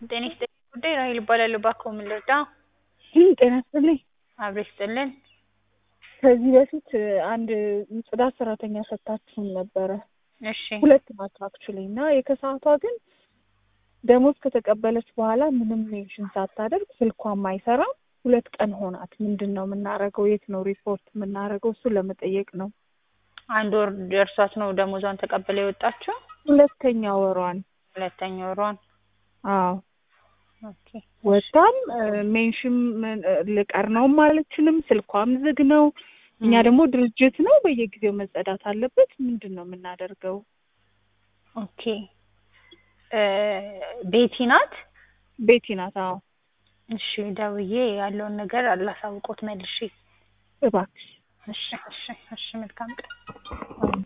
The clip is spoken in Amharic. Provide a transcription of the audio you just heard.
ጤና ይስጥልኝ ጉዳይ ራሔል እባላለሁ። እባክዎ ምን ልርዳ? ጤና ይስጥልኝ። አብሮ ይስጥልን። ከዚህ በፊት አንድ ጽዳት ሰራተኛ ሰጥታችሁን ነበረ። እሺ ሁለት ናቸው አክቹሊ እና የከሰዓቷ ግን ደሞዝ ከተቀበለች በኋላ ምንም ሜንሽን ሳታደርግ ስልኳም አይሰራም። ሁለት ቀን ሆናት። ምንድን ነው የምናደርገው? የት ነው ሪፖርት የምናደርገው? እሱን ለመጠየቅ ነው። አንድ ወር ደርሷት ነው ደሞዟን ተቀብላ የወጣችው? ሁለተኛ ወሯን። ሁለተኛ ወሯን። አዎ ኦኬ ወጣም ሜንሽን ልቀር ነውም አለችንም። ስልኳም ዝግ ነው። እኛ ደግሞ ድርጅት ነው በየጊዜው መጸዳት አለበት። ምንድን ነው የምናደርገው? ኦኬ ቤቲ ናት? ቤቲ ናት። አዎ እሺ ደውዬ ያለውን ነገር አላሳውቆት መልሼ። እባክሽ። እሺ እሺ እሺ መልካም ቀን።